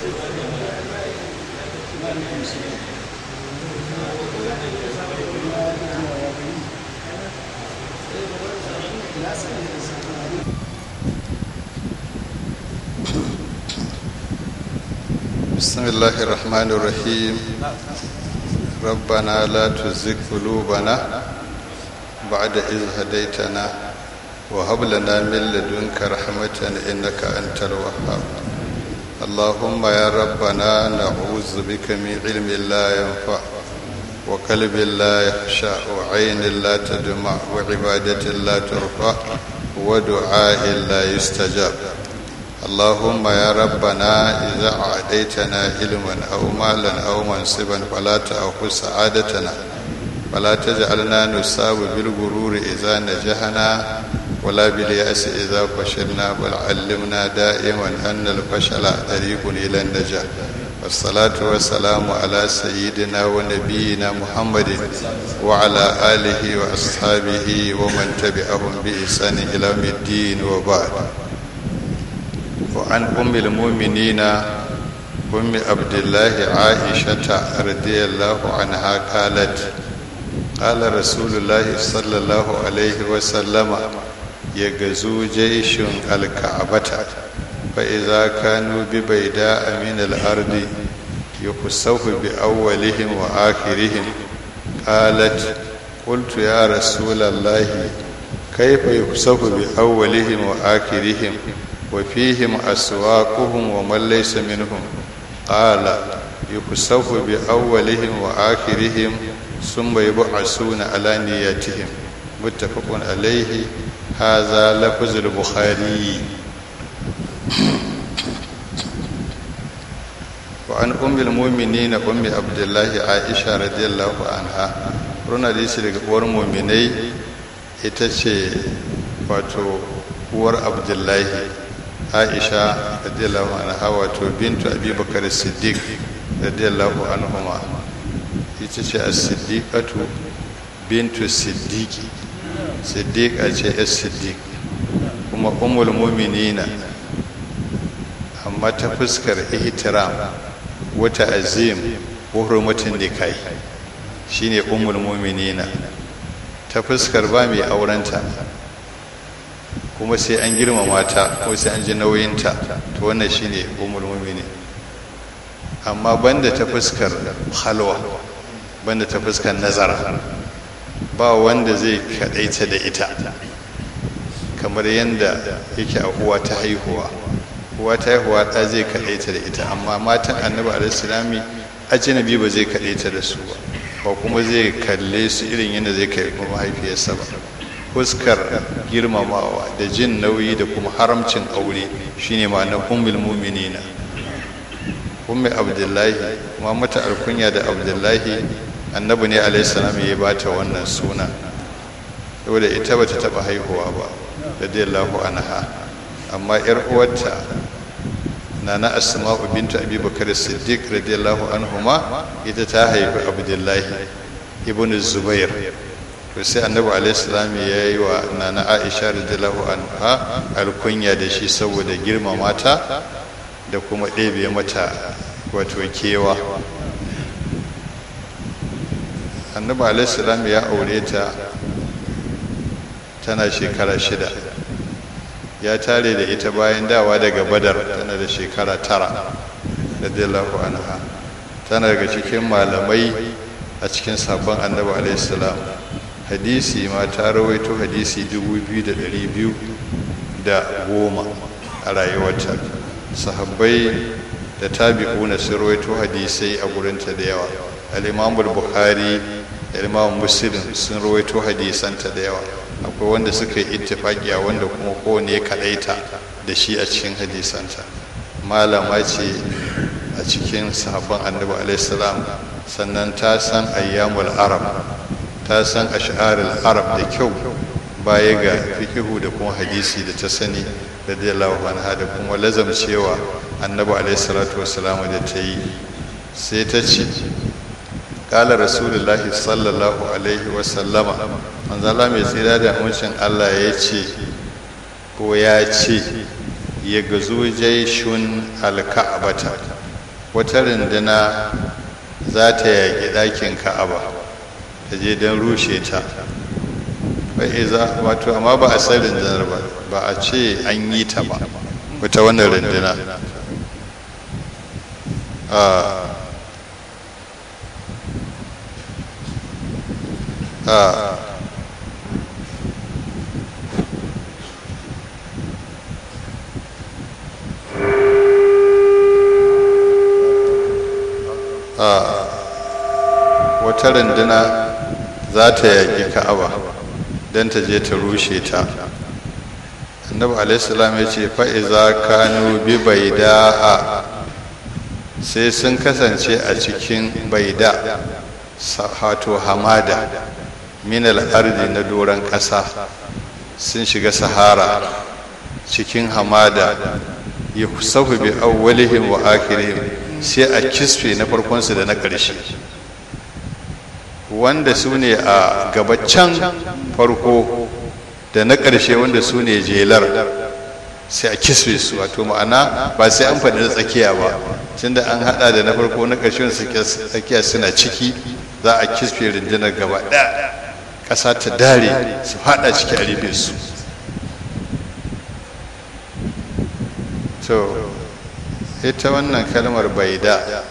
بسم الله الرحمن الرحيم ربنا لا تزغ قلوبنا بعد إذ هديتنا وهب لنا من لدنك رحمة إنك أنت الوهاب اللهم يا ربنا نعوذ بك من علم لا ينفع وقلب لا يخشع وعين لا تدمع وعبادة لا ترفع ودعاء لا يستجاب اللهم يا ربنا إذا أعطيتنا علما أو مالا أو منصبا فلا تأخذ سعادتنا ولا تجعلنا نصاب بالغرور إذا نجحنا ولا باليأس إذا فشلنا بل علمنا دائما أن الفشل طريق إلى النجاح والصلاة والسلام على سيدنا ونبينا محمد وعلى آله وأصحابه ومن تبعهم بإحسان إلى يوم الدين وبعد وعن أم المؤمنين أم عبد الله عائشة رضي الله عنها قالت قال رسول الله صلى الله عليه وسلم يغزو جيش الكعبة فإذا كانوا ببيداء من الأرض يخسف بأولهم وآخرهم قالت قلت يا رسول الله كيف يخسف بأولهم وآخرهم وفيهم أسواقهم ومن ليس منهم قال يخسف بأولهم وآخرهم ثم يبعثون على نياتهم متفق عليه هذا لفظ البخاري وعن أم المؤمنين أم عبد الله عائشة رضي الله عنها runa da shi daga uwar muminai ita ce wato uwar abdullahi aisha radiyallahu anha wato bintu abubakar siddiq radiyallahu anhuma ita ce as-siddiqatu bintu siddiqi siddiqa ce as siddiq kuma ummul mu'minina amma ta fuskar ihtiram wata azim wa hurmatin nikai shine ummul mu'minina ta fuskar ba mai aurenta kuma sai an girmama ta ko sai an ji nauyinta to wannan shine ummul mu'minin amma banda ta fuskar halwa banda ta fuskar nazara ba wanda zai kadaita da ita kamar yadda yake a uwa ta haihuwa uwa ta haihuwa ta zai kadaita da ita amma matan annabi alaihi ajnabi ba zai kadaita da su ba ba kuma zai kalle su irin yadda zai kai mahaifiyarsa ba fuskar girmamawa da jin nauyi da kuma haramcin aure shine ma'anar ummul mu'minina ummi abdullahi kuma mata alkunya da abdullahi annabi ne alayhi salam ya bata wannan suna saboda ita bata taba haihuwa ba radiyallahu anha amma yar uwarta nana asma'u bintu abi bakar siddiq radiyallahu anhuma ita ta haifi abdullahi ibn zubair to sai annabi alaihissalam ya yi wa nana aisha radiyallahu anha alkunya da shi saboda girmama ta da kuma ɗebe mata wato kewa annabi alaihissalam ya aure ta tana shekara shida ya tare da ita bayan dawa daga badar tana da shekara tara radiyallahu anha tana daga cikin malamai a cikin sabon annabi alaihissalam hadisi ma ta rawaito hadisi 2,200 da goma a rayuwarta sahabbai da tabi'una sun rawaito hadisai a gurinta da yawa al'imamul bukhari da imam muslim sun rawaito hadisanta da yawa akwai wanda suka yi ittifaki a wanda kuma kowane ya kaɗaita da shi a cikin hadisanta malama ce a cikin sahabban annabi alaihissalam sannan ta san ayyamul arab ta san ash'arul arab da kyau baya ga fikihu da kuma hadisi da ta sani radiyallahu anha da kuma lazam cewa annabi alaihi salatu wassalam da ta yi sai ta ce qala rasulullahi sallallahu alaihi wasallama manzo Allah mai tsira da amincin Allah ya ce ko ya ce ya gazo jaishun alka'bata wata runduna za ta yaƙi ɗakin ka'aba ta je don rushe ta fa'iza wato amma ba a san rundunar ba ba a ce an yi ta ba wata wannan runduna a wata runduna za ta yaƙi ka'aba don ta je ta rushe ta annabi alaihissalam ya ce fa'iza kanu bi baida sai sun kasance a cikin baida hato hamada minal ardi na doron ƙasa sun shiga sahara cikin hamada ya sahu bi awwalihim wa akhirihim sai a kisfe na farkonsu da na ƙarshe wanda su ne a gabaccan farko da na ƙarshe wanda su ne jelar sai a kisfe su wato ma'ana ba sai an faɗi na tsakiya ba tunda an haɗa da na farko na ƙarshe wanda tsakiya suna ciki za a kisfe rundunar gaba ɗaya ƙasa ta dare su haɗa ciki a rufe su to ita wannan kalmar baida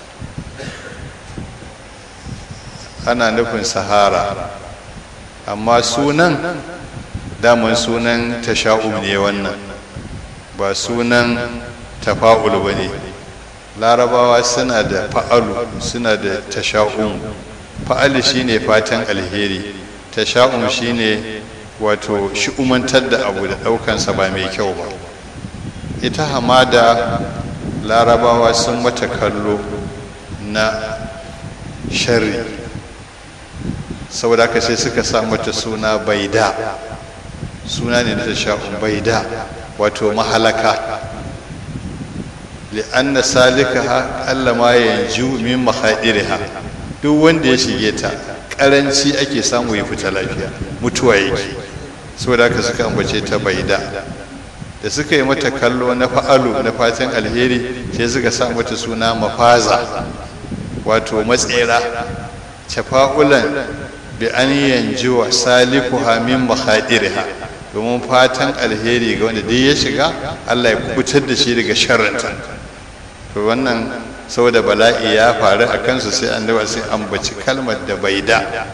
ana nufin sahara amma sunan daman sunan tasha'um ne wannan ba sunan tafa'ul ba ne larabawa suna da fa'alu suna da tasha'um fa'ali shine fatan alheri tasha'um shine wato shi'umantar da abu da ɗaukansa ba mai kyau ba ita hamada larabawa sun mata kallo na sharri saboda haka sai suka sa mata suna baida suna ne na sha'un baida wato mahalaka li'anna salika alla ma yanju min mahadiriha duk wanda ya shige ta karanci ake samu ya fita lafiya mutuwa yake saboda haka suka ambace ta baida da suka yi mata kallo na fa'alu na fatan alheri sai suka sa mata suna mafaza wato matsera tafa'ulan bi an yanju wa salikuha min makhadiriha domin fatan alheri ga wanda dai ya shiga Allah ya kubutar da shi daga sharrinta to wannan saboda bala'i ya faru a kansu sai annabi sai ambaci kalmar da bai da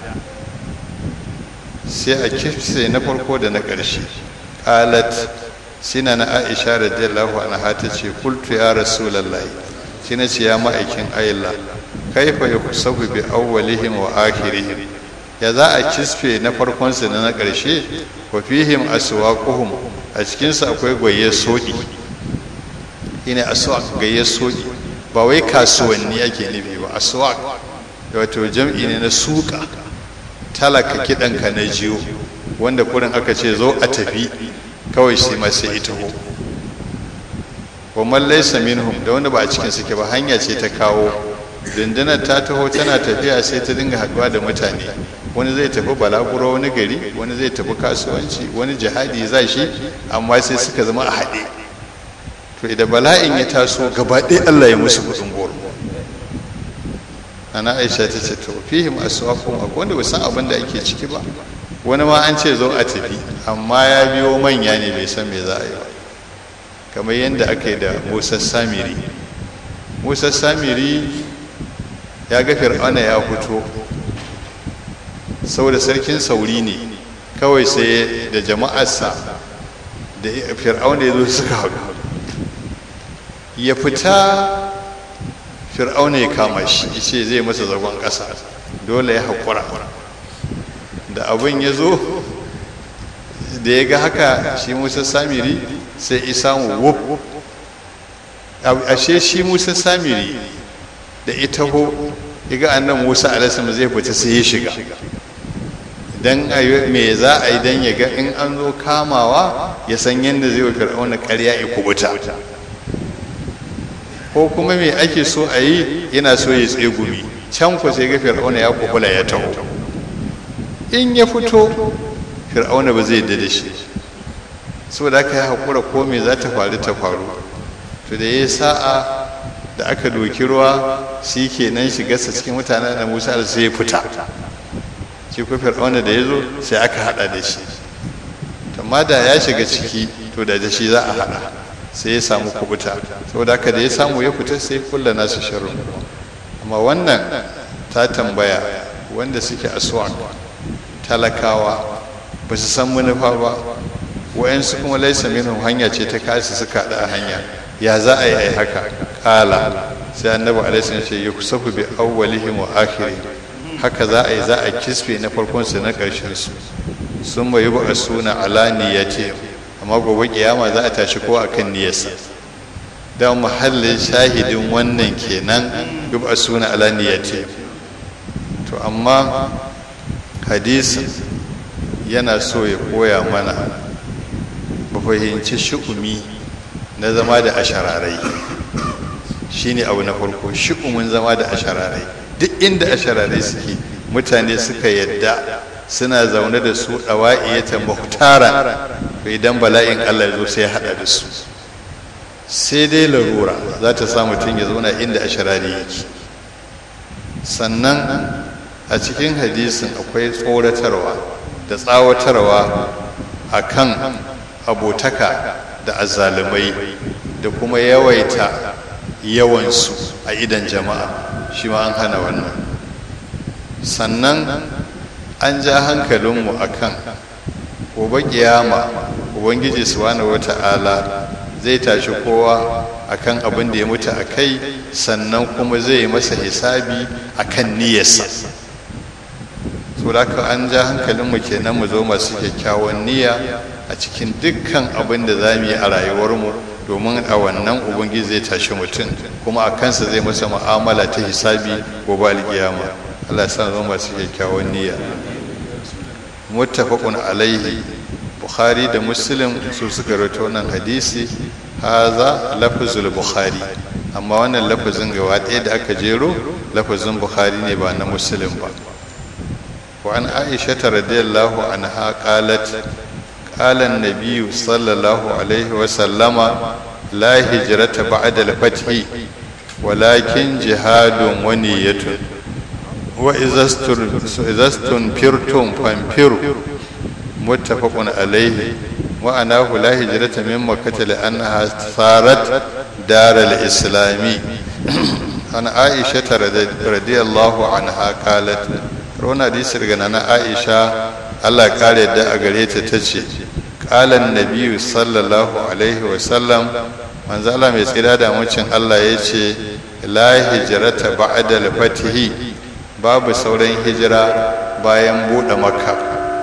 sai a kifse na farko da na ƙarshe qalat sina na Aisha radiyallahu anha ta ce qultu ya rasulullahi shi na ce ya ma'aikin Allah kaifa yusabu bi awwalihim wa akhirihim ya za a kisfe na farkon su da na ƙarshe wa fihim aswaquhum a cikin su akwai gwaye soki ina aswaq gaye soki ba wai kasuwanni ake nufi ba aswaq wato jam'i ne na suka talaka kidanka na jiyo wanda kurin aka ce zo a tafi kawai sai ma sai ita ho wa man laysa minhum da wanda ba a cikin suke ba hanya ce ta kawo dindinar ta taho tana tafiya sai ta dinga haduwa da mutane wani zai tafi balaguro wani gari wani zai tafi kasuwanci wani jihadi za shi amma sai suka zama a haɗe to idan bala'in ya taso gaba ɗaya Allah ya musu kudin goro ana aisha ta ce to fihim aswaqum akwai wanda ba san abin da ake ciki ba wani ma an ce zo a tafi amma ya biyo manya ne bai san me za a yi ba kamar yadda aka yi da musa samiri musa samiri ya ga fir'auna ya fito saboda sarkin sauri ne kawai sai da jama'arsa da fir'auna ya zo suka haɗu ya fita fir'auna ya kama shi ya ce zai masa zagon ƙasa dole ya haƙura da abin ya zo da ya ga haka shi musa samiri sai isamu wuf ashe shi musa samiri da ita ho ya ga annan musa alasim zai fita sai ya shiga don me za a yi don ya ga in an zo kamawa ya san yadda zai wa fir'auna karya ya kubuta ko kuma me ake so a yi yana so ya tsegumi can ku sai ga fir'auna ya kubula ya taho in ya fito fir'auna ba zai da shi saboda haka ya haƙura ko me za ta faru ta faru to da ya sa'a da aka doki ruwa shi ke nan shigarsa cikin mutanen da musa da sai ya fita shi ko fir'auna da ya zo sai aka hada da shi amma da ya shiga ciki to da shi za a hada sai ya samu kubuta saboda haka da ya samu ya fita sai kulla nasu sharru amma wannan ta tambaya wanda suke aswak talakawa ba su san manufa ba wayansu kuma laisa minhum hanya ce ta kasi suka da hanya ya za a yi ai haka kala sai annabi alaihi salam ce yusafu bi awwalihim wa akhirihim haka za a yi za a kisfe na farkon su na karshen su sun bayi ba suna ala niyyati amma gobe kiyama za a tashi ko akan niyyarsa da muhallin shahidin wannan kenan yuba suna ala niyyati to amma hadisin yana so ya koya mana ba fahimci shi'umi na zama da ashararai shine abu na farko shi'umin zama da ashararai duk inda ashararai suke mutane suka yadda suna zaune da su ɗawa'iyata muhtara idan bala'in allah ya zo sai ya haɗa da su sai dai larura za ta sa mutum ya zauna inda asharari yake sannan a cikin hadisin akwai tsoratarwa da tsawatarwa a kan abotaka da azzalumai da kuma yawaita yawansu a idan jama'a shi ma an hana wannan sannan an ja hankalinmu a kan gobe kiyama ubangiji subhanahu wata'ala zai tashi kowa akan abin da ya mutu a kai sannan kuma zai masa hisabi akan niyyarsa so da an ja hankalinmu kenan mu zo masu kyakkyawan niyya a cikin dukkan abin da za mu yi a rayuwarmu domin a wannan ubangiji zai tashi mutum kuma a kansa zai masa mu'amala ta hisabi gobe alkiyama Allah ya sa zo masu kyakkyawan niyya muttafaqun alaihi bukhari da muslim su suka rawaito wannan hadisi haza lafzul bukhari amma wannan lafazin gaba ɗaya da aka jero lafazin bukhari ne ba na muslim ba wa an aisha radiyallahu anha qalat qala an-nabiy sallallahu alaihi wa sallama la hijrata ba'da al-fath walakin jihadun wa niyyatun wa izastun firtum fanfiru muttafaqun alaihi wa anahu la hijrata min makkah li annaha sarat dar al-islami an aisha radiyallahu anha qalat rona hadisi daga nana aisha Allah kare da a gare ta tace qala an-nabiy sallallahu alaihi wa sallam manzo Allah mai tsira da mucin Allah yace la hijrata ba'da al-fatihi babu sauran hijira bayan buɗe makka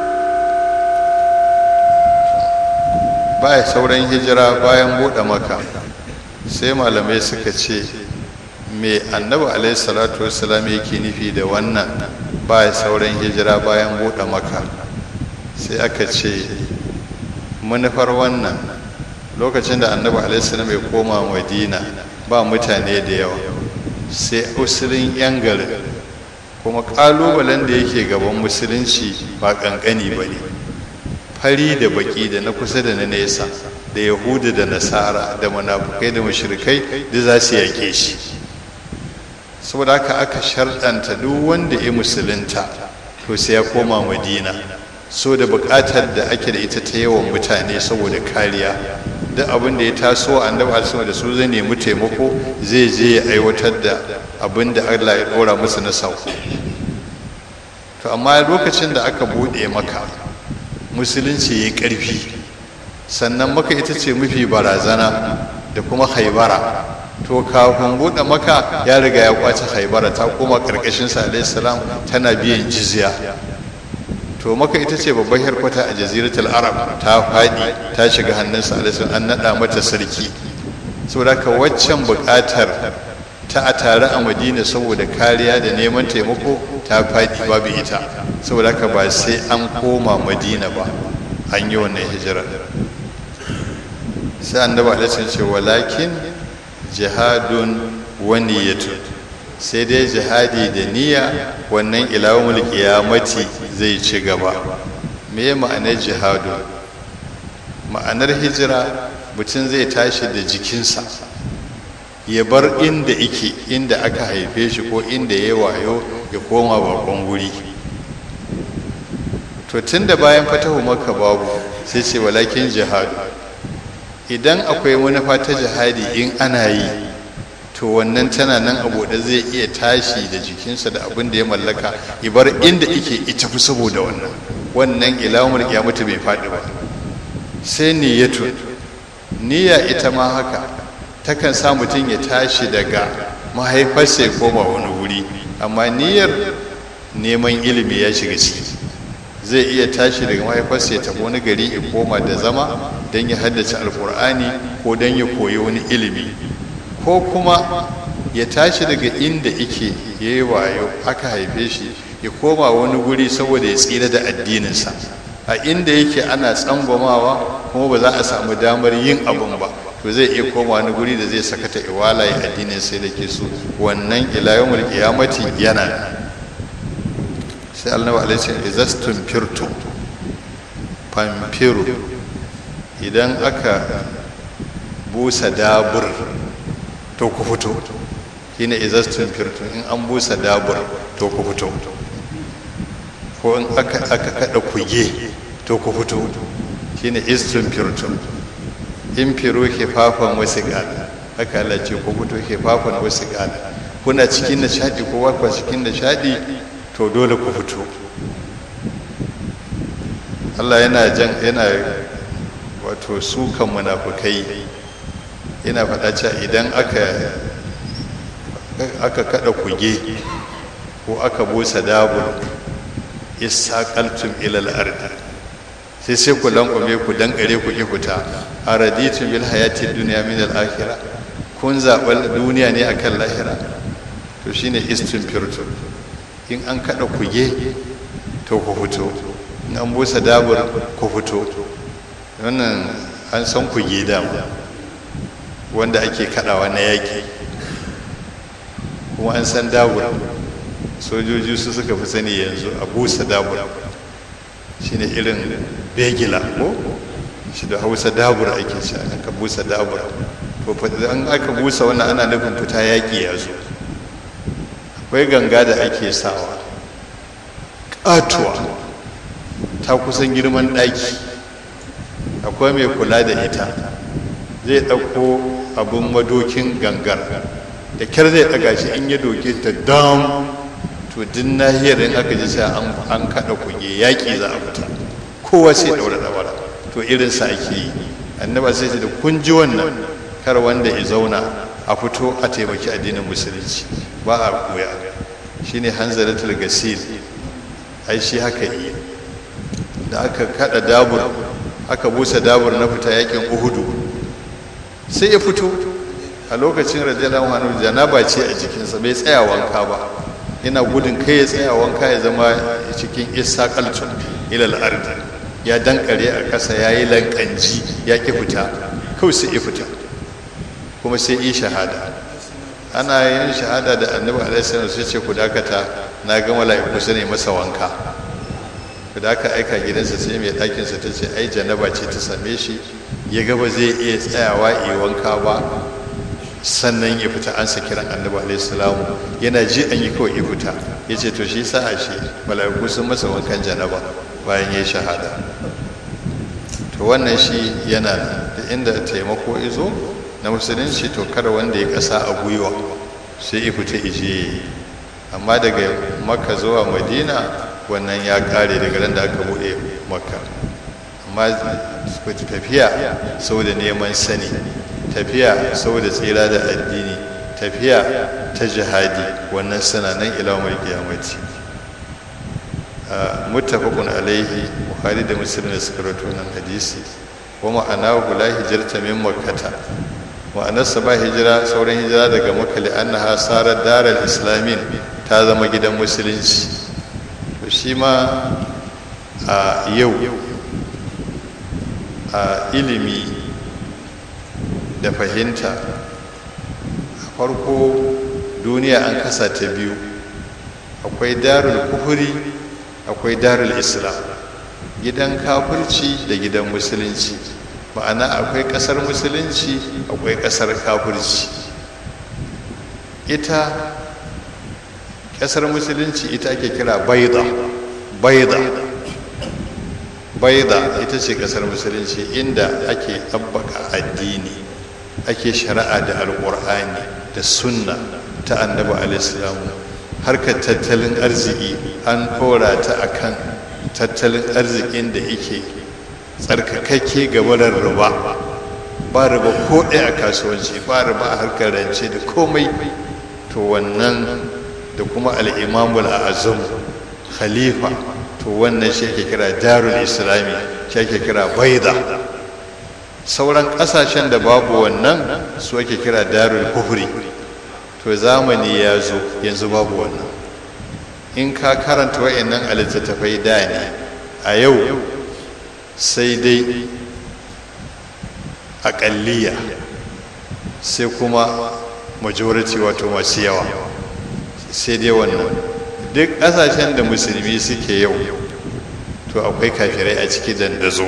baya sauran hijira bayan buɗe makka sai malamai suka ce me annabi alaihi salatu wassalam yake nufi da wannan baya sauran hijira bayan buɗe makka sai aka ce manufar wannan lokacin da annabi alaihi salam ya koma madina ba mutane da yawa sai usulin yan garin kuma kalubalen da yake gaban musulunci ba kankani ba ne fari da baki da na kusa da na nesa da yahudu da nasara da munafukai da mashirikai da za su yake shi saboda haka aka sharɗanta duk wanda ya musulunta to sai ya koma madina so da buƙatar da ake da ita ta yawan mutane saboda kariya duk abin da ya taso annabi alaihi da su zai nemi taimako zai je ya aiwatar da abin da Allah ya ɗora musu na sauko to amma lokacin da aka buɗe maka musulunci ya ƙarfi sannan maka ita ce mafi barazana da kuma haibara to kafin buɗe maka ya riga ya kwace haibara ta koma ƙarƙashin sa salam tana biyan jizya to maka ita ce babbar harkwata a jaziratul arab ta faɗi ta shiga hannunsa alaihi an naɗa mata sarki saboda ka waccan buƙatar ta a tare a madina saboda kariya da neman taimako ta faɗi babu ita saboda ka ba sai an koma madina ba an yi wannan hijira sai annabi alaihi ce walakin jihadun wani yatun sai dai jihadi da niyya wannan ilawun qiyamati zai ci gaba me ma'anar jihadu ma'anar hijira mutum zai tashi da jikinsa ya bar inda ike inda aka haife shi ko inda ya wayo ya koma bakon guri to tun da bayan fatahu maka babu sai ce walakin jihadu idan akwai manufa ta jihadi in ana yi to wannan tana nan abu da zai iya tashi da jikinsa da abin da ya mallaka ibar inda ike ita fi saboda wannan wannan ilahumar kiyamata bai faɗi ba sai niyyatu niyya ita ma haka takan sa mutum ya tashi daga mahaifarsa ya koma wani wuri amma niyyar neman ilimi ya shiga ciki zai iya tashi daga mahaifarsa ya tafi wani gari ya koma da zama don ya haddace alkur'ani ko don ya koyi wani ilimi ko kuma ya tashi daga inda ike ya yi wayo aka haife shi ya koma wani guri saboda ya tsira da addininsa a inda yake ana tsangwamawa kuma ba za a samu damar yin abun ba to zai iya koma wani guri da zai sakata iwala ya addinin sai da ke so wannan ilayomul kiyamati yana sai annabi alaihi sallam izastun firtu famfiru idan aka busa dabur to ku fito shine izastun firtu in an busa dabur to ku fito ko in aka aka kada kuge to ku fito shine istun firtu in firu hifafan wasu gada haka Allah ce ku fito hifafan wasu gada kuna cikin nishadi ko ba cikin nishadi to dole ku fito Allah yana jan yana wato sukan munafukai yana faɗa cewa idan aka aka kada kuge ko aka busa dabur isaqaltum ila al-ard sai sai ku lankwame ku dankare ku ki fita araditum bil hayati dunya min al-akhirah kun zaɓar duniya ne akan lahira to shine istinfirtu in an kada kuge to ku fito in an busa dabur ku fito wannan an san kuge dama wanda ake kadawa na yaki kuma an san dabur sojoji su suka fi sani yanzu a busa dabur shine irin begila ko shi da hausa dabur ake ci aka busa dabur to an aka busa wannan ana nufin fita yaki ya zo akwai ganga da ake sawa ƙatuwa ta kusan girman ɗaki akwai mai kula da ita zai ɗauko abin madokin gangar da kyar zai ɗaga shi in ya doke ta dam to din nahiyar in aka ji sai an kaɗa kuge yaƙi za a fita kowa sai ɗaura ɗaura to irinsa ake yi annaba sai ce da kun ji wannan kar wanda ya zauna a fito a taimaki addinin musulunci ba a koya shine hanzaratul gasil ai shi haka yi da aka kada dabur aka busa dabur na fita yakin uhudu sai ya fito a lokacin radiyallahu anhu janaba ce a jikinsa bai tsaya wanka ba yana gudun kai ya tsaya wanka ya zama cikin isa kalcun ilal ardi ya dankare a ƙasa ya yi lankanji ya ki fita kawai sai ya fita kuma sai yi shahada ana yin shahada da annabi alaihi sai ce ku dakata na ga mala'iku su ne masa wanka ku da aka aika gidansa sai mai ɗakinsa ta ce ai janaba ce ta same shi ya gaba zai iya tsayawa yi wanka ba sannan ya fita an sa kiran annabi alaihi salamu yana ji an yi kawai ya fita ya ce to shi sa'a shi mala'iku sun masa wankan janaba bayan ya shahada to wannan shi yana da inda taimako izo na musulunci to kada wanda ya kasa a gwiwa sai ya fita ije amma daga makka zuwa madina wannan ya kare daga ran da aka bude makka amma tafiya saboda neman sani tafiya saboda tsira da addini tafiya ta jihadi wannan suna nan ilawar kiyamati muttafaqun alaihi bukhari da muslim da suka rawaito nan hadisi wa ma'anahu la hijrata min makkata ma'anarsa ba hijira sauran hijira daga makka li annaha sarar daral islamin ta zama gidan musulunci to shi ma a yau a ilimi da fahimta a farko duniya an kasa ta biyu akwai darul kufuri akwai darul islam gidan kafirci da gidan musulunci ma'ana akwai kasar musulunci akwai kasar kafirci ita ƙasar musulunci ita ake kira baida baida baida ita ce ƙasar musulunci inda ake ɗabbaka addini ake shari'a da alƙur'ani da sunna ta annabi alaihi harkar tattalin arziki an ɗora ta akan tattalin arzikin da yake tsarkakakke gabarar riba ba riba ko ɗaya a kasuwanci ba riba a harkar rance da komai to wannan da kuma al'imamul azam khalifa to wannan shi ake kira darul islami shi ake kira baida sauran ƙasashen da babu wannan su ake kira darul kufri to zamani ya zo yanzu babu wannan in ka karanta wa'annan a littattafai da ne a yau sai dai aƙalliya sai kuma majority wato masu yawa sai dai wannan duk ƙasashen da musulmi suke yau to akwai kafirai a ciki dandazo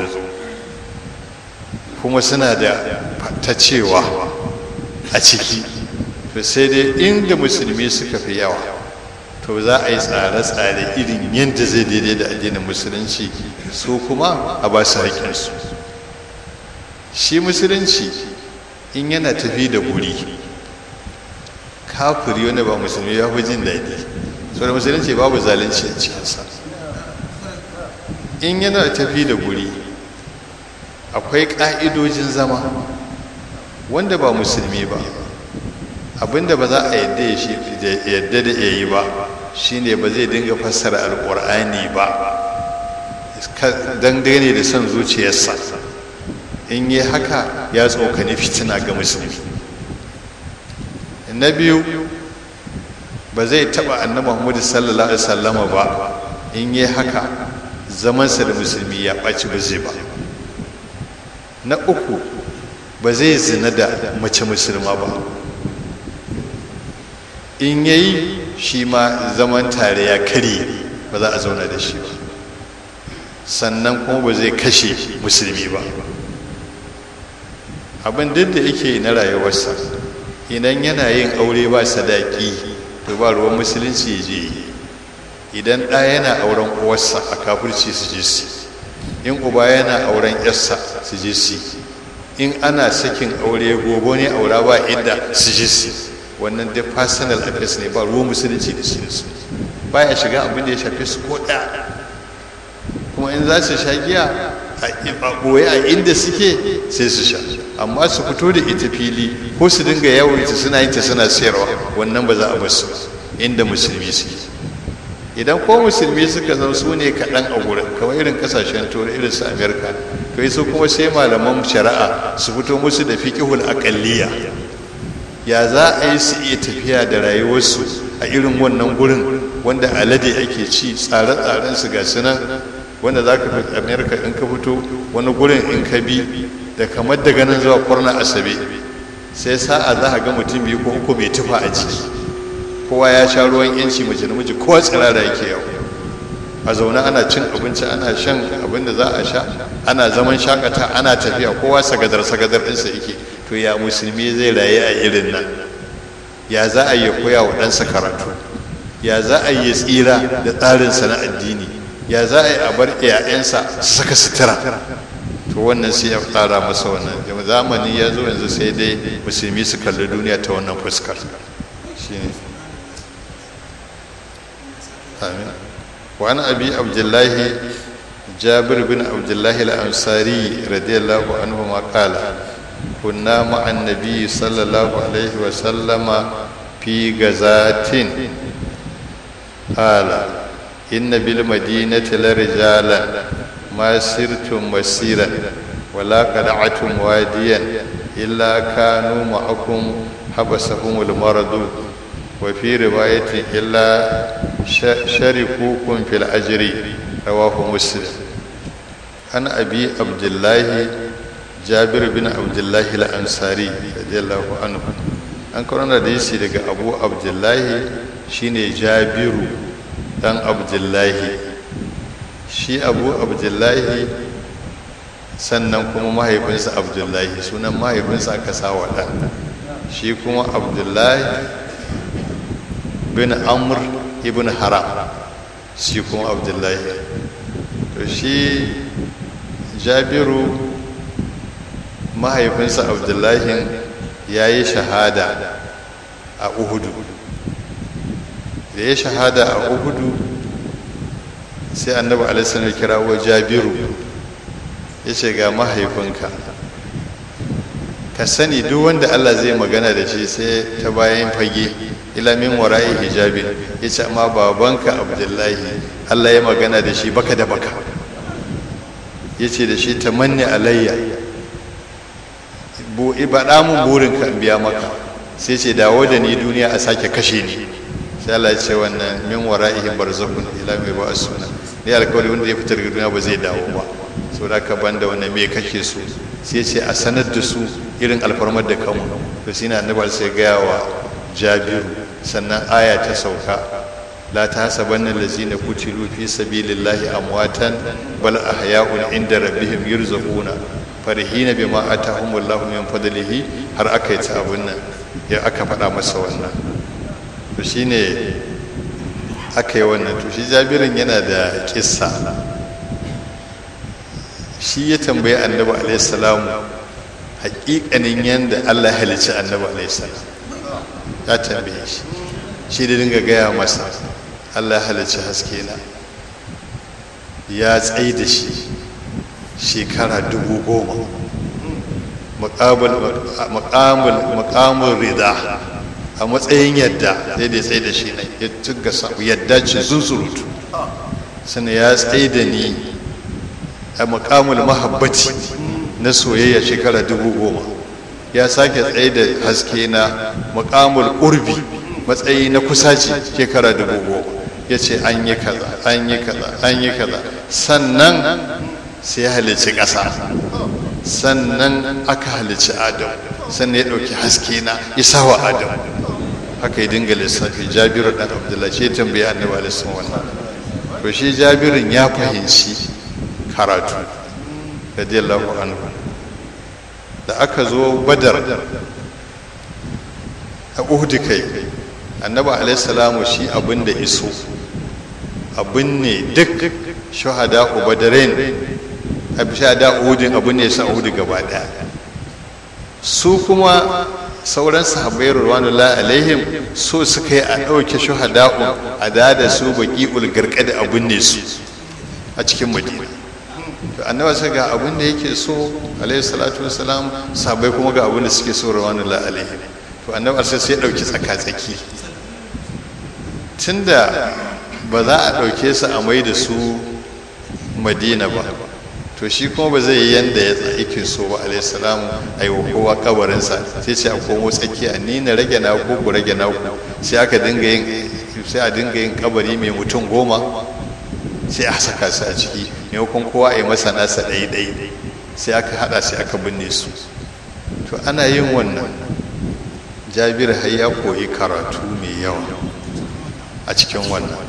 kuma suna da ta cewa a ciki to sai dai inda musulmi suka fi yawa to za a yi tsare-tsare irin yadda zai daidai da addinin musulunci su kuma a ba su haƙinsu shi musulunci in yana tafi da guri kafiri wanda ba musulmi ya fi jin daɗi so da musulunci babu zalunci a cikinsa in yana tafi da guri akwai ƙa'idojin zama wanda ba musulmi ba abinda ba za a yadda da ya yi ba shine ba zai dinga fassara alƙur'ani ba dangane da son zuciyarsa in yi haka ya tsokani fitina ga musulmi na biyu ba zai taɓa annabi muhammadu sallallahu alaihi wasallama ba in yi haka zamansa da musulmi ya ɓaci ba zai ba na uku ba zai zina da mace musulma ba in yayi shi ma zaman tare ya karye ba za a zauna da shi ba sannan kuma ba zai kashe musulmi ba abin duk da yake na rayuwarsa idan yana yin aure ba sadaki to ba ruwan musulunci ya je idan ɗa yana auren uwarsa a kafirci su je su in uba yana auren yarsa su je su in ana sakin aure gobe ne aura ba inda su je su wannan dai personal address ne ba ruwan musulunci da shi da su baya shiga abin da ya shafi su ko ɗaya kuma in za su sha giya a ɓoye a inda suke sai su sha amma su fito da ita fili ko su dinga yawon ita suna yin ta suna sayarwa wannan ba za a basu inda musulmi suke idan ko musulmi suka zama su ne kaɗan a gurin kamar irin ƙasashen turai irin su amerika to su kuma sai malaman shari'a su fito musu da fiƙihul aƙalliya ya za a yi su iya tafiya da rayuwarsu a irin wannan gurin wanda alade ake ci tsare-tsaren su ga sunan wanda za ka fi amerika in ka fito wani gurin in ka bi da kamar daga nan zuwa kwarna asabe sai sa'a za a ga mutum biyu ko uku mai tufa a ciki kowa ya sha ruwan yanci mace namiji kowa tsirara yake yau a zaune ana cin abinci ana shan abin da za a sha ana zaman shakata ana tafiya kowa sagadar sagadar ɗinsa yake to ya musulmi zai rayu a irin nan ya za a yi koya wa ɗansa karatu ya za a yi tsira da tsarinsa na addini ya za a yi a bar iyayensa su saka sutura to wannan sai ya tsara masa wannan zamani ya zo yanzu sai dai musulmi su kalli duniya ta wannan fuskar shine amin wa an abi abdullahi jabir bin abdullahi al-ansari radiyallahu anhu ma qala kunna ma'an nabi sallallahu alaihi wa sallama fi gazatin qala inna bil madinati la rijalan ma sirtum masiran wala qada'atum wadiyan illa kanu ma'akum habasahumul maradu wa fi riwayatin illa sharikukum fil ajri rawahu muslim an abi abdullahi jabir bin abdullahi al-ansari radiyallahu anhu an karanta da yasi daga abu abdullahi shine jabiru dan abdullahi shi abu abdullahi sannan kuma mahaifinsa abdullahi sunan mahaifinsa aka sa wa ɗan shi kuma abdullahi bin amr ibn haram shi kuma abdullahi to shi jabiru mahaifinsa abdullahi ya yi shahada a uhudu da ya shahada a uhudu sai annabi alaihi ya kirawo jabiru ya ce ga mahaifinka ka sani duk wanda allah zai magana da shi sai ta bayan fage ilamin wara'i hijabin ya ce amma babanka abdullahi allah ya magana da shi baka da baka ya ce da shi ta manne alayya baɗa mun burinka in biya maka sai ce dawo da ni duniya a sake kashe ni sai Allah ya ce wannan min wara'ihim barzakhun ila mai ba suna ne alkawari wanda ya fitar daga duniya ba zai dawo ba so da ka banda wannan me kake so sai ce a sanar da su irin alfarmar da kanmu to shine annabi sai gaya wa Jabiru sannan aya ta sauka la tahsabanna allazina qutilu fi sabilillahi amwatan bal ahya'un inda rabbihim yurzaquna farihina bima atahumullahu min fadlihi har aka yi ta abun nan ya aka faɗa masa wannan to shine aka yi wannan to shi jabirin yana da kissa shi ya tambayi annabi alaihi salamu haƙiƙanin yadda Allah halicci annabi alaihi salam ya tambaye shi shi da dinga gaya masa Allah halicci haske na ya tsaye da shi shekara dubu goma muƙamul rida a matsayin yadda sai da ya tsaye da shi ne ya tuga samu yadda ce zunzurutu sannan ya tsaye da ni a muƙamul mahabbati na soyayya shekara dubu goma ya sake tsaye da haske na muƙamul ƙurbi matsayi na kusaci shekara dubu goma ya ce an yi kaza an yi kaza an yi kaza sannan sai ya halicci ƙasa sannan aka halicci adam sannan ya ɗauki haske na isa wa adam haka yi dinga lissafi jabiru ɗan abdullahi ce tambayi annabi alaihi wannan to shi jabirin ya fahimci karatu radiyallahu anhu da aka zo badar a uhud kai annabi alaihi salamu shi abin da iso abin ne duk shahada ubadarain shahada uhudin abin ne sa uhud gaba daya su kuma sauran sahabbai ruwanullahi alaihim so suka yi a ɗauke shuhada'u a da su baki ulgarka da abin ne su a cikin madina to annaba sai ga abin da yake so alaihi salatu wasalam sahabbai kuma ga abin da suke so ruwanullahi alaihim to annaba sai sai ɗauki tsaka-tsaki tunda ba za a ɗauke su a mai da su madina ba to shi kuma ba zai yi yanda ya yake so ba alayhi salamu a yi wa kowa kabarinsa sai ce a komo tsakiya ni na rage na ku ku rage na ku sai aka dinga yin sai a dinga yin kabari mai mutum goma sai a saka su a ciki maimakon kowa a yi masa nasa ɗaya ɗaya sai aka haɗa sai aka binne su to ana yin wannan jabir har ya koyi karatu mai yawa a cikin wannan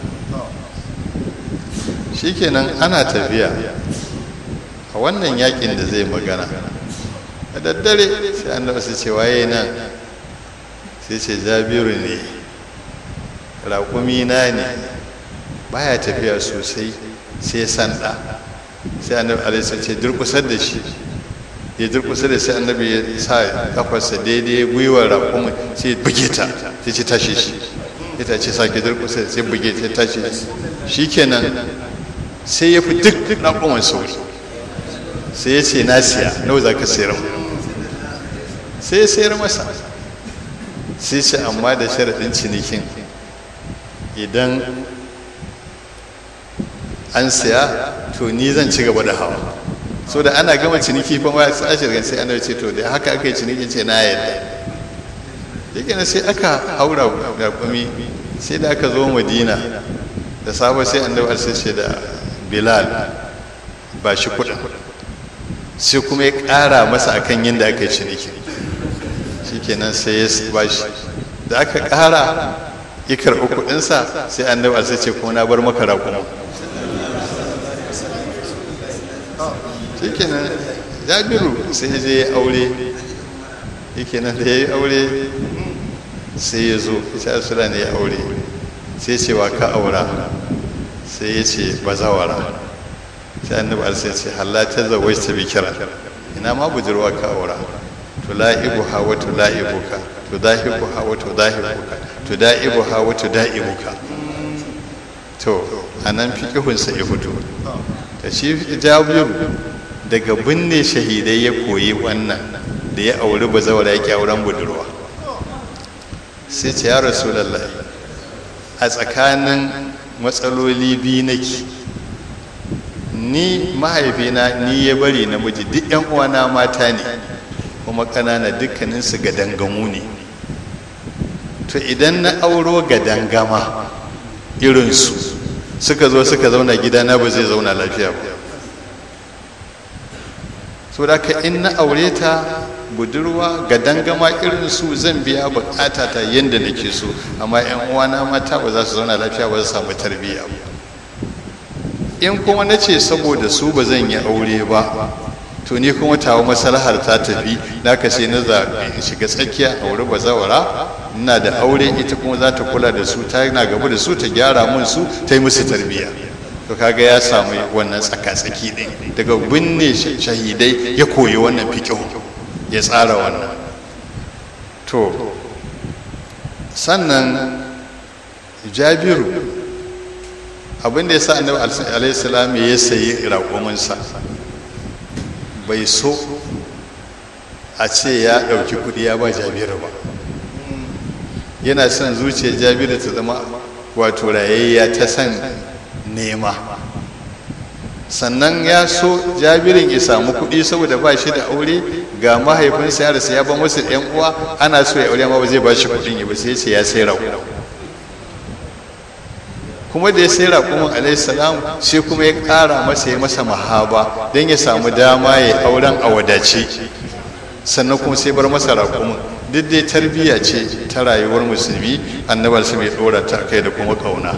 shikenan ana tafiya a wannan yakin da zai magana a daddare sai an su ce waye nan sai ce jabiru ne raƙumi na ne baya tafiya sosai sai sanda sai annabi alaihi ce durkusar da shi ya durkusa da sai annabi ya sa kafarsa daidai gwiwar raƙumin sai buge ta sai ce tashi shi ita ce sake durkusa sai buge ta tashi shi kenan sai ya fi duk raƙumin sauri sai ya ce na siya nawa za ka sayar sai ya sayar masa sai ce amma da sharaɗin cinikin idan an siya to ni zan ci gaba da hawa so da ana gama ciniki fa ma sai ashirgan sai ana ce to da haka aka yi cinikin ce na yadda yake na sai aka haura raƙumi sai da aka zo madina da safe sai annabi sai ce da bilal ba shi kuɗin sai kuma ya ƙara masa akan yadda aka yi ciniki shikenan sai ya ba shi da aka ƙara ya karɓi kuɗinsa sai annabi sai ce kuma na bar maka raƙuma shikenan jabiru sai je ya aure shikenan da ya yi aure sai ya zo ita asula ne ya aure sai ce wa ka aura sai ya ce bazawara sai annabi alisa ya ce halatta zawai ta bikira ina ma budurwa ka aura to la'ibu ha wa to la'ibuka to dahibu ha wa to dahibuka to da'ibu ha wa to da'ibuka to anan fiqhunsa ya fito da shi jabiru daga binne shahidai ya koyi wannan da ya auri bazawara ya auren budurwa sai ce ya rasulallah a tsakanin matsaloli biyu nake ni mahaifina ni ya bari namiji duk yan uwana mata ne kuma ƙanana dukkaninsu ga dangamu ne to idan na auro ga dangama irinsu suka zo suka zauna gidana ba zai zauna lafiya ba so da ka in na aure ta budurwa ga dangama irin su zan biya bukata ta yadda nake so amma yan uwana mata ba za su zauna lafiya ba su samu tarbiyya ba in kuma na ce saboda su ba zan yi aure ba to ni kuma tawo maslahar ta tafi na ka sai na zaɓi in shiga tsakiya aure ba zawara ina da aure ita kuma za ta kula da su ta na gaba da su ta gyara mun su ta yi musu tarbiyya to kaga ya samu wannan tsaka-tsaki ɗin daga binne shahidai ya koyi wannan fiƙihu ya tsara wannan to sannan jabiru abinda ya sa annabi alaihissalam ya sayi raƙuminsa bai so a ce ya ɗauki kuɗi ya ba jabiru ba yana son zuciyar jabiru ta zama wato rayayya ta san nema sannan ya so jabirin ya samu kuɗi saboda ba shi da aure ga mahaifinsa ya rasa ya ba masa ɗan uwa ana so ya aure ma ba zai ba shi kuɗin ya ba sai ce ya sai raƙo kuma da ya sai raƙumin alaihissalam sai kuma ya ƙara masa ya masa mahaba don ya samu dama ya auren a wadace sannan kuma sai bar masa raƙumin duk dai tarbiyya ce ta rayuwar musulmi annabar su mai ɗora ta kai da kuma ƙauna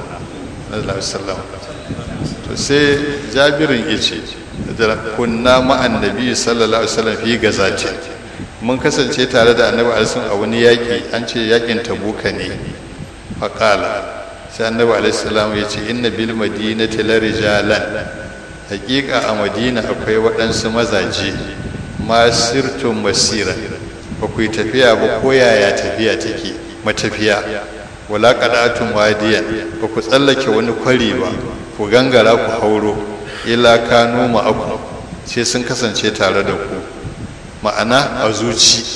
to sai jabirin ya ce kunna ma'an nabi sallallahu alaihi wasallam fi gazati mun kasance tare da annabi alaihi a wani yaƙi an ce yaƙin tabuka ne faƙala sai annabi alaihi salam ya ce inna bil madinati la rijalan haƙiƙa a madina akwai waɗansu mazaje masirtun masira ba ku yi tafiya ba ko yaya tafiya take matafiya wala qadatun wadiyan ba ku tsallake wani kwari ba ku gangara ku hauro ila kanu ma'akum sai sun kasance tare da ku ma'ana a zuci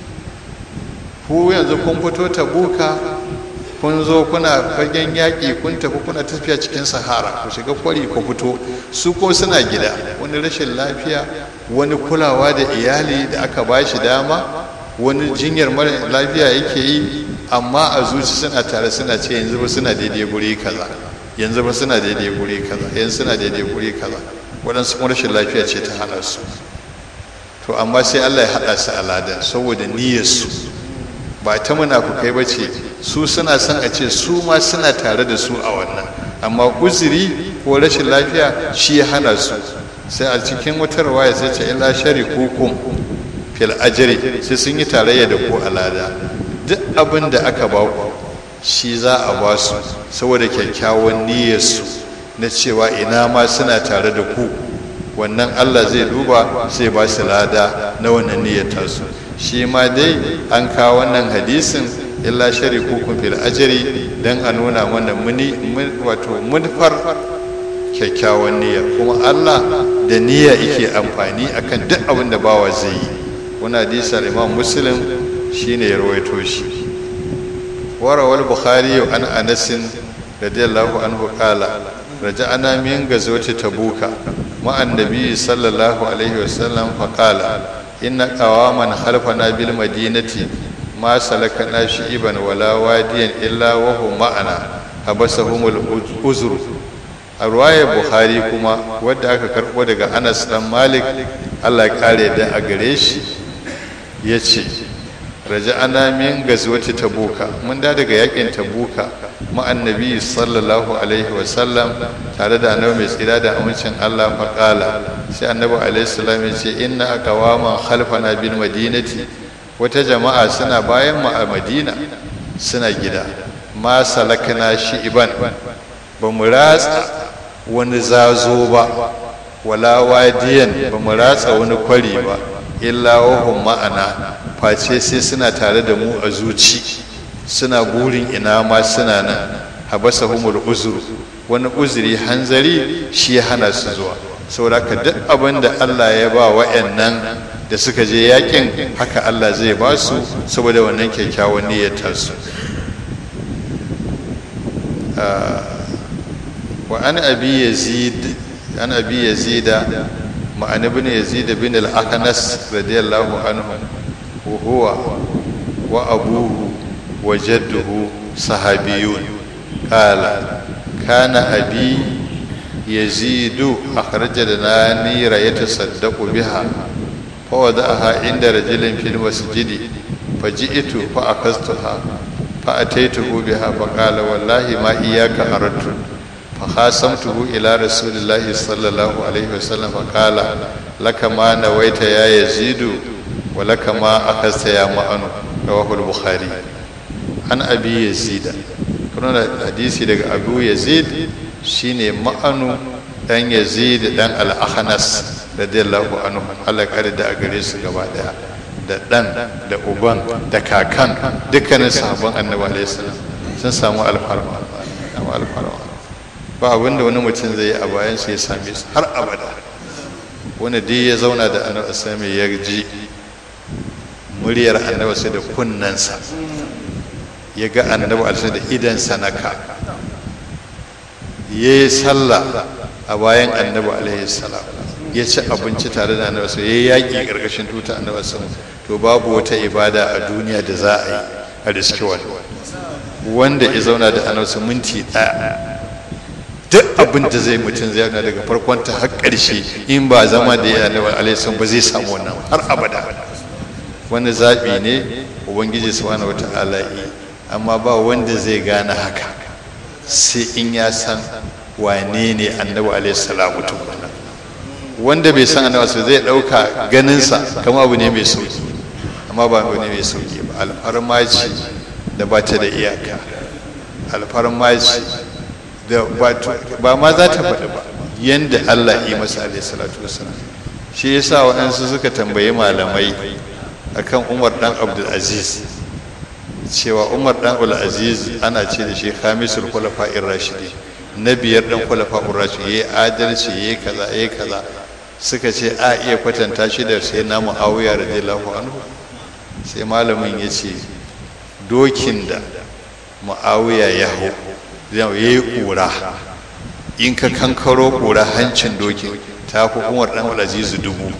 ku yanzu kun fito tabuka kun zo kuna fagen yaƙi kun tafi kuna tafiya cikin sahara ku shiga kwari ku fito su ko suna gida wani rashin lafiya wani kulawa da iyali da aka ba shi dama wani jinyar mara lafiya yake yi amma a zuci suna tare suna ce yanzu ba suna daidai guri kaza yanzu ba suna daidai guri kaza yanzu suna daidai guri kaza waɗansu kuma rashin lafiya ce ta hana su to amma sai allah ya haɗa su aladan saboda niyyarsu ba ta munafukai ba ce su suna son a ce su ma suna tare da su a wannan amma uzuri ko rashin lafiya shi ya hana su sai a cikin wata rawaya sai ce illa shari hukum fil ajri sai sun yi tarayya da ku alada duk abin da aka ba ku shi za a ba su saboda kyakkyawan niyyarsu na cewa ina ma suna tare da ku wannan Allah zai duba sai ba su lada na wannan niyyar tasu shi ma dai an kawo wannan hadisin illa sharikukum fil ajri dan a nuna mana muni wato munfar kyakkyawan niyya kuma Allah da niyya yake amfani akan duk abin da bawa zai yi wani hadisi al-Imam Muslim shine ya rawaito shi warawal bukhari an Anas radiyallahu anhu qala raja'ana min gazwati tabuka ma'an nabi sallallahu alaihi wasallam faqala inna qawaman khalfana bil madinati ma salakana shi'iban wala wadiyan illa wa hum ma'ana habasahumul uzru a ruwayar bukhari kuma wadda aka karbo daga anas dan malik allah ya kare da a gare shi ya ce raja'ana min gazwati tabuka mun da daga yakin tabuka ma'an nabi sallallahu alaihi wasallam tare da annabi mai tsira da amincin Allah faƙala sai annabi alaihi salam ya ce inna aqwaman khalfana bil madinati wata jama'a suna bayan mu a madina suna gida ma salakna shi iban ba mu ratsa wani zazo ba wala wadiyan ba mu ratsa wani kwari ba illa wahum ma'ana face sai suna tare da mu a zuci suna burin ina ma suna nan habasa humul uzuru wani uzuri hanzari shi ya hana su zuwa saboda ka duk abin da Allah ya ba wa'annan da suka je yakin haka Allah zai ba su saboda wannan kyakkyawan niyyar tasu wa an abi yazid an abi yazida ma'an ibn yazid bin al-aqnas radiyallahu anhu wa huwa wa abuhu wa jadduhu sahabiyun qala kana abi yazid akhraj lana nira yatasaddaqu biha fa wada'aha inda rajulin fil masjid faji'tu fa akastuha fa ataituhu biha fa qala wallahi ma iyyaka aradtu فخاصمته إلى رسول الله صلى الله عليه وسلم فقال لك ما نويت يا يزيد ولك ما أخذت يا مأنو رواه البخاري عن أبي يزيد كنا حديثي لك أبو يزيد شيني مأنو dan yazid dan al-akhnas radiyallahu anhu Allah kare da a gare su gaba daya da dan da uban da kakan dukkanin sahabban annabi alaihi salam sun samu alfarma alfarma ba abinda wani mutum zai yi a bayan su ya same su har abada wani dai ya zauna da annabi sami ya ji muryar annabi sai da kunnansa ya ga annabi alisa da idansa na ka ya yi sallah a bayan annabi alaihi salam ya ci abinci tare da annabi sai ya yaƙi ƙarƙashin tuta annabi sallam to babu wata ibada a duniya da za a yi a riski wani wanda ya zauna da annabi minti ɗaya duk abin da zai mutum zai yana daga farkon ta har ƙarshe in ba zama da ya annabi alaihi ba zai samu wannan har abada wani zaɓi ne ubangiji subhanahu wata'ala yi amma ba wanda zai gane haka sai in ya san wane ne annabi alaihi salamu tukuna wanda bai san annabi zai ɗauka ganinsa kama abu ne mai sauki amma ba abu ne mai sauki ba alfarma ce da ba ta da iyaka alfarma ce da ba ma za ta faɗi ba yanda Allah yi masa alaihi salatu wasalam shi yasa waɗansu suka tambayi malamai akan Umar dan Abdul Aziz cewa Umar dan Abdul Aziz ana ce da shi khamisul khulafa'ir rashidi na biyar dan khulafa'ur rashidi yayi adalci yayi kaza yayi kaza suka ce a iya kwatanta shi da sai na Muawiya radiyallahu anhu sai malamin ya ce dokin da Muawiya ya hau ya yi ƙura in ka kankaro ƙura hancin dokin ta fi umar ɗan azizu dubu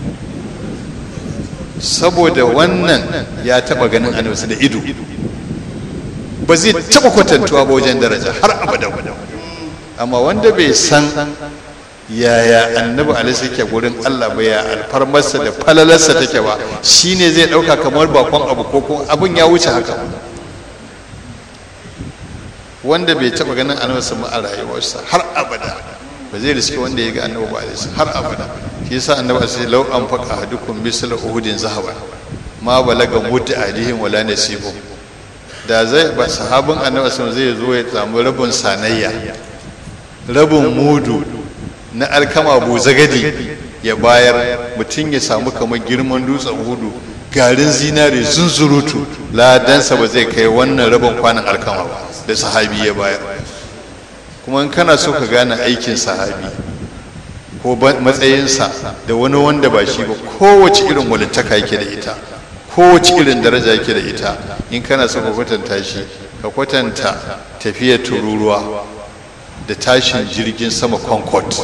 saboda wannan ya taɓa ganin annabi da ido ba zai taɓa kwatantuwa ba wajen daraja har abada amma wanda bai san yaya annabi alaihi ke gurin Allah ba ya alfarmarsa da falalarsa take ba shine zai ɗauka kamar bakon abu ko kuma abin ya wuce haka wanda bai taba ganin annabi sama a rayuwarsa har abada ba zai riske wanda ya ga annabi ba alaihi har abada shi yasa annabi sai law an faqa hadukum misla uhudin zahaba ma balaga mudda alihim wala nasibu da zai ba sahabin annabi sun zai zo ya samu rabin sanayya rabin mudu na alkama buzagadi ya bayar mutum ya samu kamar girman dutsen hudu garin zinare zunzurutu ladansa ba zai kai wannan rabin kwanan alkama ba da sahabi ya bayar kuma in kana so ka gane aikin sahabi ko matsayinsa da wani wanda ba shi ba kowace irin walittaka yake da ita kowace irin daraja yake da ita in kana so ka kwatanta shi ka kwatanta tafiyar tururuwa da tashin jirgin sama concord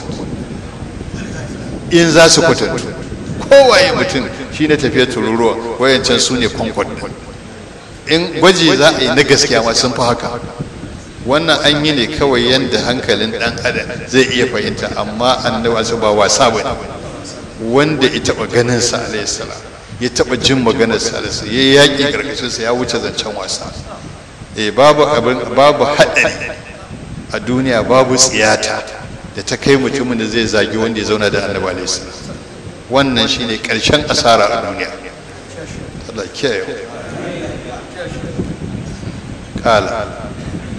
in za su kwatantu kowaye mutum shi ne tafiyar tururuwa wayancan su ne concord in gwaji za a yi na gaskiya ma sun fi haka wannan an yi ne kawai yadda hankalin dan adam zai iya fahimta amma annabi su ba wasa ba wanda ya taba ganin sa alayhi salam ya taba jin maganar sa alayhi ya yaki karkashin sa ya wuce zancen wasa eh babu abin babu hadari a duniya babu tsiyata da ta kai mutumin da zai zagi wanda ya zauna da annabi alayhi salam wannan shine karshen asara a duniya Allah kiyaye kala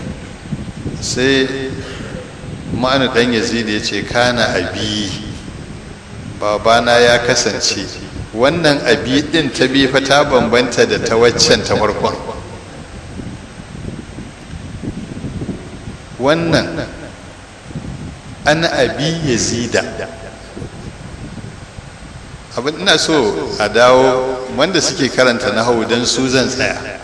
sai ma'anu dan yazid ya ce kana abi babana ya kasance wannan abi din ta bi fa ta bambanta da ta waccan ta farkon wannan an abi yazida abin ina so a dawo wanda suke karanta na hau don su zan tsaya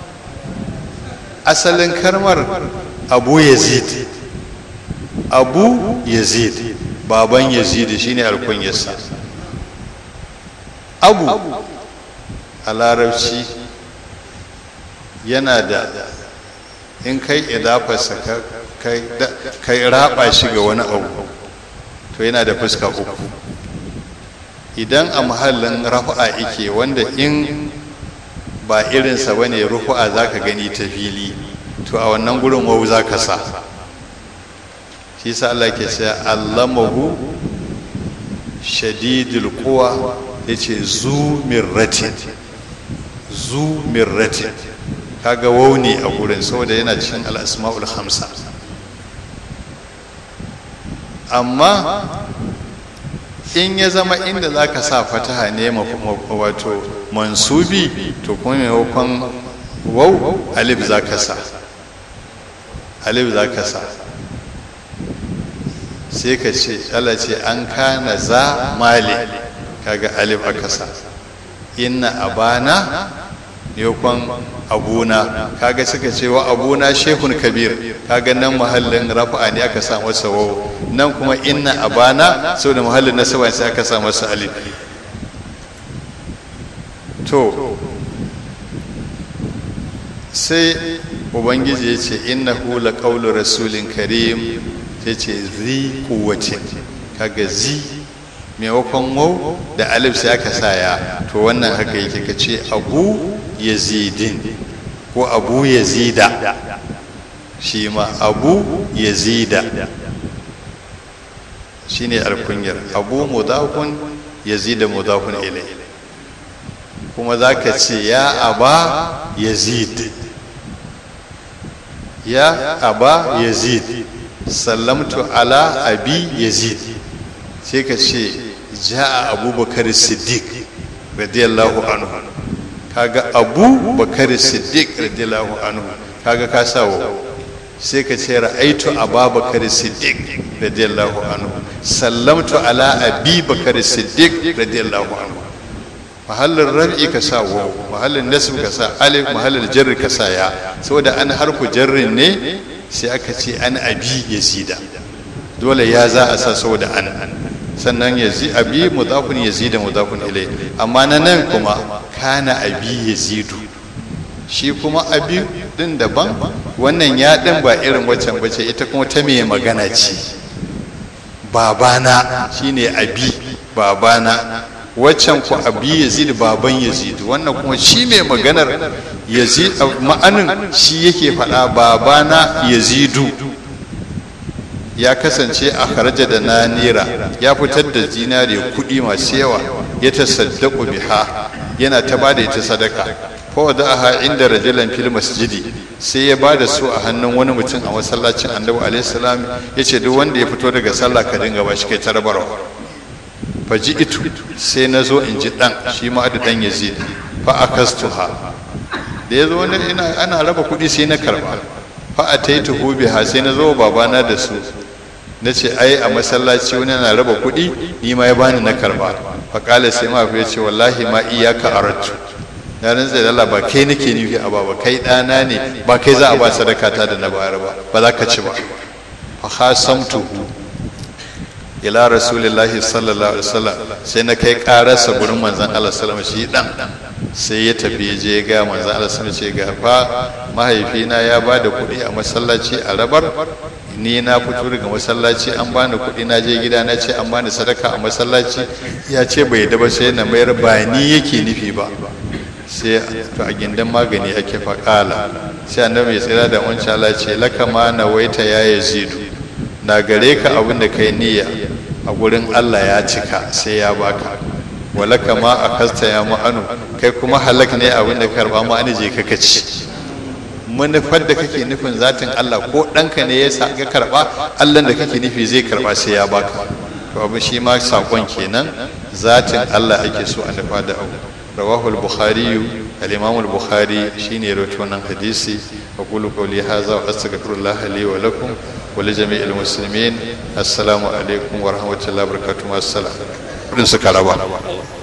asalin karmar abu yazid abu yazid baban yazid shine alkunyarsa abu a larabci yana da in kai idafarsa kai raba shi ga wani abu to yana da fuska uku idan a mahallin rafa'a ike wanda in ba irinsa ba ne rufu'a za ka gani ta fili to a wannan gurin wau za ka sa shi sa Allah ke sai allamahu shadidul quwa yace zu mirratin zu mirratin kaga wau ne a gurin saboda yana cikin al-asma'ul khamsa amma in ya zama inda za ka sa fataha ne wato mansubi to kuma maimakon wau alif za ka sa alif za ka sa sai ka ce Allah ce an kana za mali kaga alif aka sa inna abana maimakon abuna kaga suka ce wa abuna shehun kabir kaga nan mahallin rafa'a ne aka sa masa wawo nan kuma inna abana saboda mahallin nasaba sai aka sa masa alif to sai ubangiji ya ce innahu la qawlu rasulin karim ya ce zi kuwatin kaga zi maimakon wau da alif sai aka sa ya to wannan haka yake ka ce abu yazidin ko abu yazida shi ma abu yazida shi ne alkunyar abu mudafun yazida mudafun ilai kuma za ka ce ya aba yazid ya aba yazid sallamtu ala abi yazid sai ka ce ja'a abubakar siddiq radiyallahu anhu kaga abu bakar siddiq radiyallahu anhu kaga ka sawo sai ka ce ra'aitu ababakar siddiq radiyallahu anhu sallamtu ala abi bakar siddiq radiyallahu anhu mahallin rabi ka sa wa mahallin nasb ka sa alif mahallin jarri ka sa ya saboda an harfu jarrin ne sai aka ce an abi yazida dole ya za a sa saboda an sannan yazi abi mudafun yazida mudafun ilai amma na nan kuma kana abi yazidu shi kuma abi din daban wannan ya din ba irin waccan bace ita kuma ta mai magana ce babana shine abi babana waccan ku abi yazid baban yazid wannan kuma shi mai maganar yazid ma'anin shi yake faɗa babana yazidu ya kasance a kharaja da nanira ya fitar da zinare kuɗi masu yawa ya tasaddaku biha yana ta bada ita sadaka fa wada'aha inda rajulan fil masjidi sai ya bada su a hannun wani mutum a masallacin annabi alaihi salam yace duk wanda ya fito daga sallah ka dinga ba shi kai tarbarwa fa itu sai na zo in ji dan shi ma da dan yazid fa akastuha da ya zo ina ana raba kuɗi sai na karba fa ataituhu biha sai na zo babana da su na ce ai a masallaci wani na raba kuɗi ni ma ya bani na karba faƙala sai ma ya ce wallahi ma iyaka aratu na rantsa da Allah ba kai nake nufi a ba kai ɗana ne ba kai za a ba sadaka ta da na bayar ba ba za ka ci ba fa khasamtuhu ila rasulillahi sallallahu alaihi wasallam sai na kai ƙararsa gurin manzon Allah sallallahu alaihi wasallam shi dan sai ya tafi je ya ga manzon Allah sallallahu alaihi wasallam ce ga fa mahaifina ya ba da kuɗi a masallaci a rabar ni na fito daga masallaci an bani kuɗi na je gida na ce an bani sadaka a masallaci ya ce bai da ba sai na mayar ba ni yake nufi ba sai to a gindan magani ake faƙala sai annabi ya tsira da wancan Allah ce laka ma na waita ya yazidu na gare ka abin da kai niyya a gurin Allah ya cika sai ya baka walaka ma a kasta ya ma'anu kai kuma halak ne abin da karba ma ani je ka kaci manufar da kake nufin zatin Allah ko ɗanka ne ya ga karɓa Allah da kake nufi zai karɓa sai ya baka to abu shi ma sakon kenan zatin Allah ake so a nufa da abu rawahu al-bukhari al-imam al-bukhari shine ya rawaito wannan hadisi aqulu qawli hadha wa astaghfirullah li wa lakum wa li jami'il muslimin assalamu alaikum wa rahmatullahi wa barakatuh assalam din suka raba